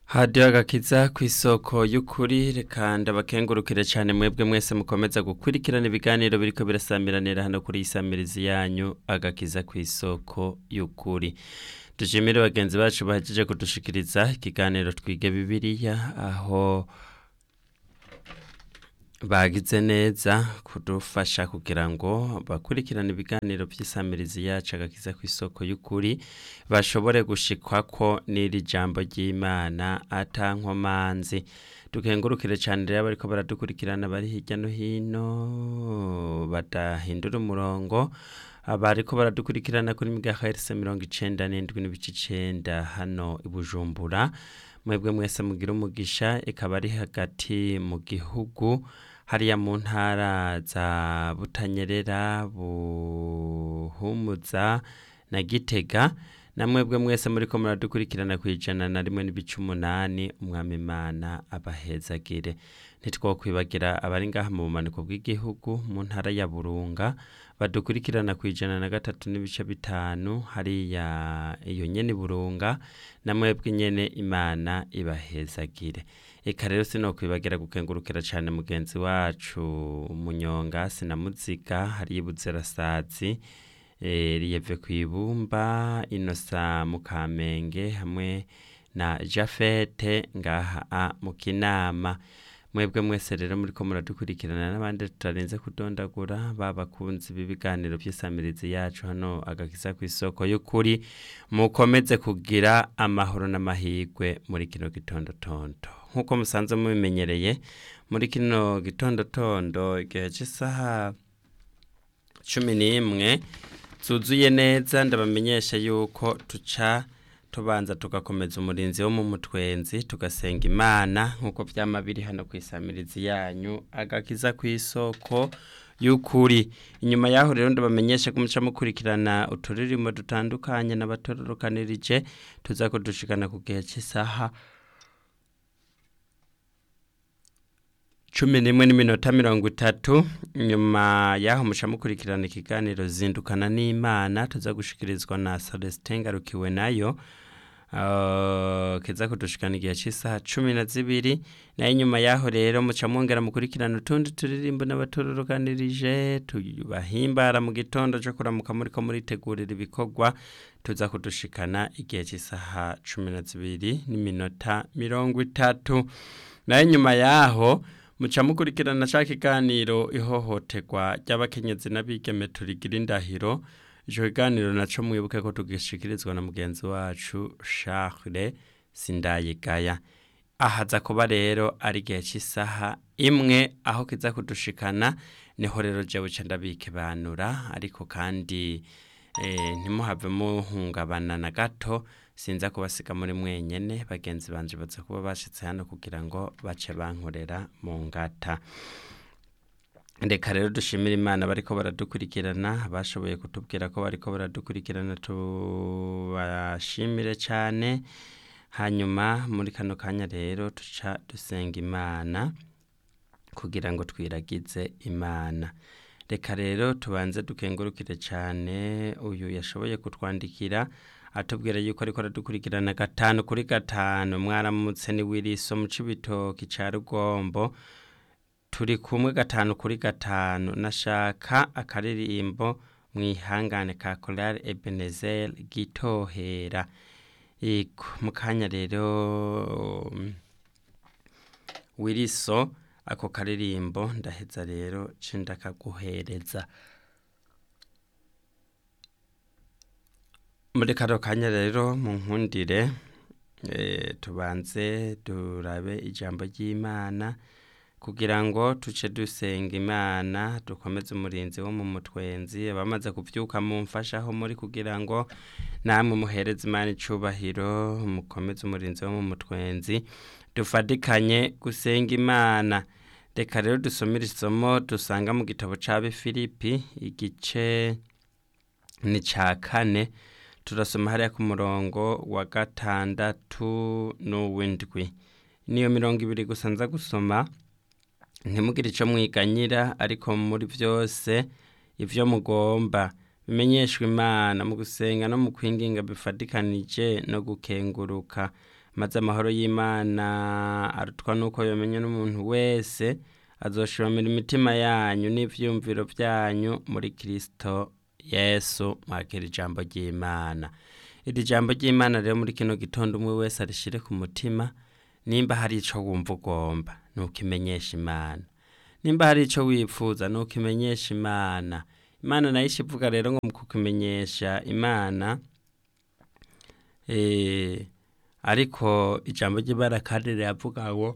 hadiyo agakiza ku isoko y'ukuri reka ndabakengurukire cyane mwebwe mwese mukomeza gukurikirana ibiganiro biriko birasamiranira hano kuri isamirizi yanyu agakiza ku isoko y'ukuri dushimire bagenzi bacu bahejeje kudushikiriza ikiganiro twige bibiliya aho bagize neza kudufasha kugira ngo bakurikirane ibiganiro by'isamirizi yacu agakiza ku isoko y'ukuri bashobore gushikwako n'iri jambo ry'imana atankomanzi dukengurukire cyane rero bariko baradukurikirana bari hirya no hino badahindura umurongo abariko baradukurikirana kuri megahertz mirongo icenda n'indwi n'ibice icenda hano i bujumbura mwebwe mwese mugira umugisha ikaba ari hagati mu gihugu hariya mu ntara za butanyerera buhumuza na gitega na mwebwe mwese muriko muradukurikirana ku ijana na rimwe n'ibice umunani umwami imana abahezagire ntitwokwibagira abari ngaha mu bumanuko bw'igihugu mu ntara ya burunga badukurikirana ku ijana na gatatu n'ibice bitanu hariya iyo nyene burunga na mwebwe nyene imana ibahezagire eka rero sinokwibagira gukengurukira cyane mugenzi wacu munyonga sinamuziga hariya ibuzirasazi riyeve ku ibumba inosa mu kamenge hamwe na jafete ngaha mu kinama mwebwe mwese rero muriko muradukurikirana n'abandi tutarinze kudondagura babakunzi b'ibiganiro by'isamirizi yacu hano agakiza ku isoko y'ukuri mukomeze kugira amahoro n'amahirwe muri kino gitondotondo nk'uko musanzwe mubimenyereye muri kino gitondotondo igihe cy'isaha cumi n'imwe zuzuye neza ndabamenyesha yuko tuca tubanza tugakomeza umurinzi wo mu mutwenzi tugasenga imana nk'uko byama biri hano ku isamirizi yanyu agakiza ku isoko y'ukuri inyuma yaho rero ndabamenyesha ko muca mukurikirana uturirimbo dutandukanye n'abatororokanirije tuza kudushikana ku gihe cy'isaha cumi n'imwe n'iminota mirongo itatu nyuma y'aho muca mukurikirana ikiganiro zindukana n'imana tuza gushikirizwa na celestin ngarukiwe nayo kiza kudushikana igihe cy'isaha cumi na zibiri nayo inyuma y'aho rero muca mwongera mukurikirana utundi turirimbo n'abatororokanirije tubahimbara mu gitondo cyo kuramuka muri ko muritegurira ibikorwa tuza kudushikana igihe cy'isaha cumi na zibiri n'iminota mirongo itatu nayo inyuma y'aho muca mukurikirana ca kiganiro ihohoterwa ry'abakenyezi n'abigeme turigira indahiro ico kiganiro naco mwibuke ko tugishikirizwa na mugenzi wacu Charles Sindayigaya ahaza kuba rero ari igihe cy'isaha imwe aho kiza kudushikana niho rero jewe ca ndabikebanura ariko kandi ntimuhave muhungabana na gato sinza kubasiga muri mwenyene bagenzi banje baza kuba bashitse hano kugira ngo bace bankorera mu ngata reka rero dushimira imana bariko baradukurikirana bashoboye kutubwira ko bariko baradukurikirana tubashimire cyane hanyuma muri kano kanya rero tuca dusenga imana kugira ngo twiragize imana reka rero tubanze dukengurukire cyane uyu yashoboye kutwandikira atubwira yuko ariko aradukurikirana gatanu kuri gatanu mwaramutse ni wiriso mu cibitoki ca rugombo turi kumwe gatanu kuri gatanu nashaka akaririmbo mwihangane ka korari ebenezer gitohera yego mu kanya rero wiriso ako karirimbo ndaheza rero cindakaguhereza muri kano kanya rero mu nkundire tubanze durabe ijambo ry'imana kugira ngo tuce dusenga imana dukomeze umurinzi wo mu mutwenzi abamaze kubyuka mumfashaho muri kugira ngo namwe muhereze imana icubahiro mukomeze umurinzi wo mu mutwenzi dufatikanye gusenga imana reka rero dusomere isomo dusanga mu gitabo cya bifilipi igice ni cya kane turasoma hariya ku murongo wa gatandatu n'uw'indwi niyo mirongo ibiri gusa nza gusoma ntimugire icyo mwiganyira ariko muri byose ibyo mugomba bimenyeshwa imana mu gusenga no mu kwinginga bifatikanije no gukenguruka maze amahoro y'imana arutwa n'uko yomenya n'umuntu wese azoshimamira imitima yanyu n'ivyumviro vyanyu muri kristo yesu mwakira ijambo ry'imana iri jambo ry'imana rero muri kino gitondo umwe wese arishire ku mutima nimba hari ico wumva ugomba nukimenyesha imana nimba hari ico wifuza nukimenyesha imana imana nayo ivuga rero ngo mu kukimenyesha imana eh, ariko ijambo ry'imana kandi riravuga ngo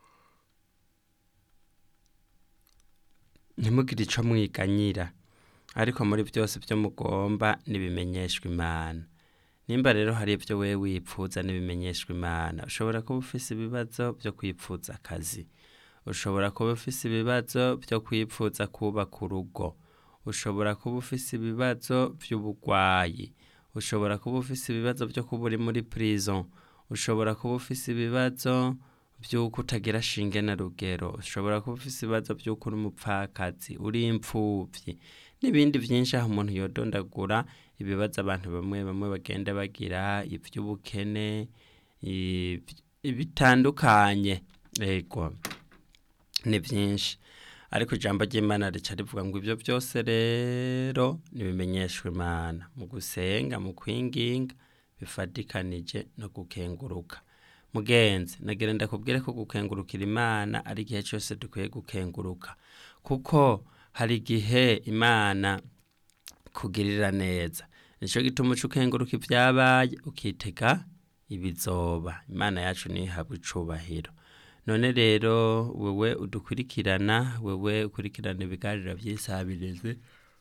ntimugire ico mwiganyira ariko muri byose byo mugomba nibimenyeshwa imana nimba rero hari ibyo wewe wipfuza nibimenyeshwa imana ushobora kuba ufise ibibazo byo kwipfuza akazi ushobora kuba ufise ibibazo byo kwipfuza kubaka urugo ushobora kuba ufise ibibazo by'ubugwayi ushobora kuba ufise ibibazo byo kuba uri muri prison ushobora kuba ufise ibibazo by'uko utagira shinge na rugero ushobora kuba ufise ibibazo by'uko uri umupfakazi uri imfuvyi n'ibindi byinshi aho umuntu yodondagura ibibazo abantu bamwe bamwe bagenda bagira ivy'ubukene i- bitandukanye ego ni byinshi ariko ijambo ry'imana rica rivuga ngo ibyo byose rero nibimenyeshwa imana mu gusenga mu kwinginga bifatikanije no gukenguruka mugenzi nagira ndakubwire ko gukengurukira imana ari igihe cyose dukwiye gukenguruka kuko hari igihe imana kugirira neza nicyo gituma uca ukenguruka ibyabaye ukitega ibizoba imana yacu ntihabwe icubahiro none rero wewe udukurikirana wewe ukurikirana ibiganiro by'isabirizi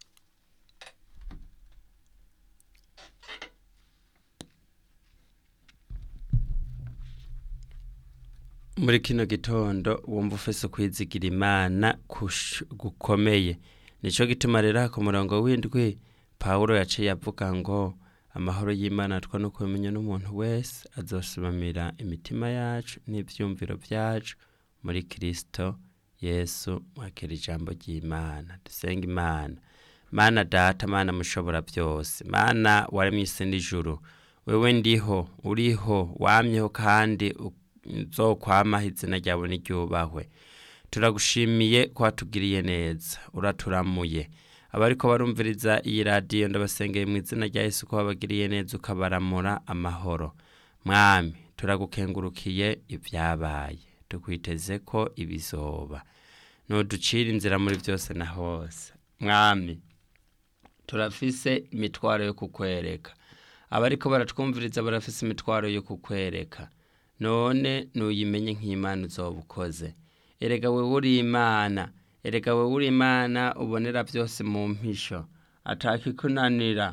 muri kino gitondo wumva ufise ukwizigira imana kush- gukomeye nico gituma rero aha ku murongo w'indwi pawulo yaciye avuga ngo amahoro y'imana atwa no kumenya n'umuntu wese azosumamira imitima yacu n'ivyumviro vyacu muri kristo yesu mwakira ijambo ry'imana dusenga imana mana data mana mushobora byose mana waremye isi n'ijuru wewe ndiho uriho wamyeho kandi uzokwamaho izina ryawe niryubahwe turagushimiye ko watugiriye neza uraturamuye abariko barumviriza iyi radiyo ndabasengeye mu izina rya yesu ko wabagiriye neza ukabaramura amahoro mwami turagukengurukiye ibyabaye tukwiteze ko ibizoba nuducira inzira muri byose na hose mwami turafise imitwaro yo kukwereka abariko baratwumviriza barafise imitwaro yo kukwereka none nuyimenye nk'imana uzoba ukoze erega wewe uri imana erega wewe uri imana ubonera byose mu mpisho atakikunanira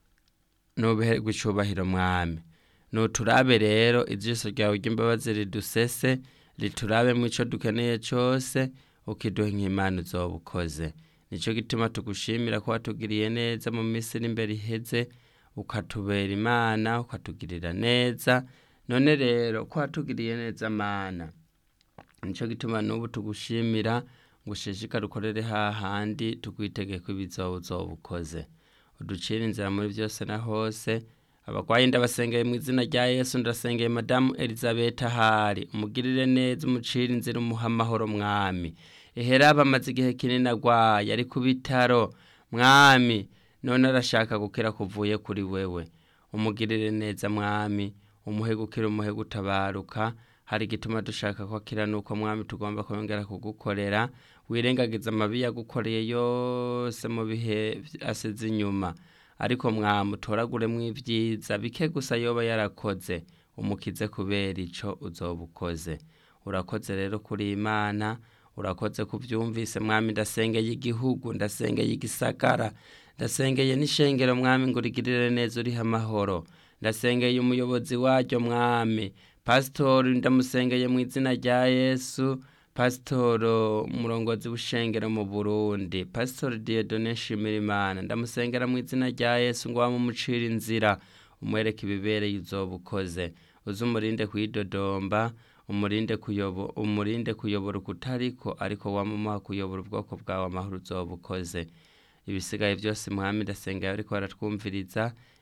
nubiherwe icubahiro mwami nuturabe rero ijisho ryawe ry'imbabazi ridusese riturabe mu ico dukeneye cose ukiduha nk'imana uzoba ukoze nico gituma tugushimira ko watugiriye neza mu minsi iri imbere iheze ukatubera imana ukatugirira neza none rero ko watugiriye neza mana nico gituma n'ubu tugushimira ngo ushishikare ukorere hahandi tugwitegeko ibizoba uzoba ukoze uducire inzira muri byose na hose abagwayi ndabasengeye mu izina rya yesu ndasengeye madamu elizabeth ahari umugirire neza umucire inzira umuha amahoro mwami ehera bamaze igihe kinini agwaye ari ku bitaro mwami none arashaka gukira kuvuye kuri wewe umugirire neza mwami umuhe gukira umuhe gutabaruka hari igituma dushaka ko akira nuko mwami tugomba kongera kugukorera wirengagiza amabi yagukoreye yose mu bihe asize inyuma ariko mwami utoraguremwo ibyiza bike gusa yoba yarakoze umukize kubera ico uzoba ukoze urakoze rero kuri imana urakoze kubyumvise mwami ndasengeye igihugu ndasengeye igisagara ndasengeye n'ishengero mwami ngo urigirire neza uriho amahoro ndasengeye umuyobozi waryo mwami pasitori ndamusengeye mu izina rya yesu pasitoro umurongozi w'ishengero mu burundi pasitori diyodone nshimirimana ndamusengera mu izina rya yesu ngo wamumucira inzira umwereke ibibereye uzoba ukoze uze umurinde kuyidodomba umurinde kuyobo umurinde kuyobora ukutariko ariko wamumuha kuyobora ubwoko bwawe amahoro uzoba ukoze ibisigaye byose mwami ndasengera ariko baratwumviriza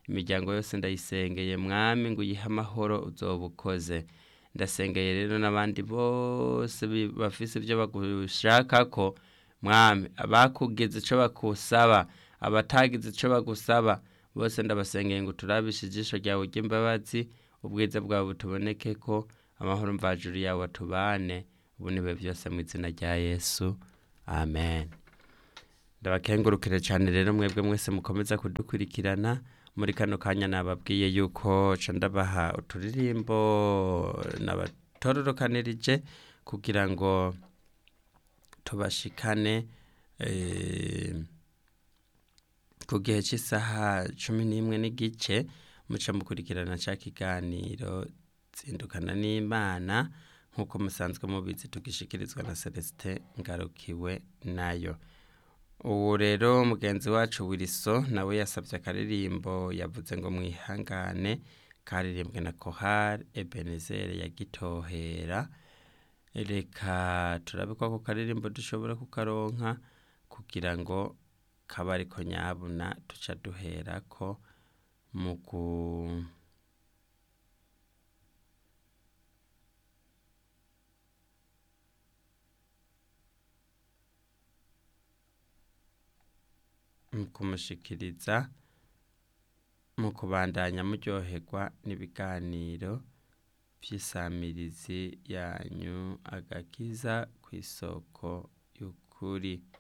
imiryango yose ndayisengeye mwami ngo uyihe amahoro uzoba ukoze ndasengeye rero n'abandi bose bi- bafise ibyo bagushakako mwami abakugize ico bakusaba abatagize ico bagusaba bose ndabasengeye ngo turabishe ijisho ryawe ry'imbabazi ubwiza bwawe butubonekeko amahoro mvajuru yawe atubane ubu nibe byose mu izina rya yesu amen ndabakengurukire cyane rero mwebwe mwese mukomeza kudukurikirana muri kano kanya nababwiye yuko ca ndabaha uturirimbo nabatororokanirije kugira ngo tubashikane eh, ku gihe cy'isaha cumi n'imwe n'igice muca mukurikirana ca kiganiro zindukana n'imana nk'uko musanzwe mubizi tugishikirizwa na celestin ngarukiwe nayo ubu rero mugenzi wacu wiriso nawe yasabye akaririmbo yavuze ngo mwihangane karirimbwe na kohari ebenezere ya gitohera reka turabe ko ako karirimbo dushobora kukaronka kugira ngo kaba ariko nyabuna tuca duherako mu ku mu kumushikiriza mu kubandanya muryoherwa n'ibiganiro by'isamirizi yanyu agakiza ku isoko y'ukuri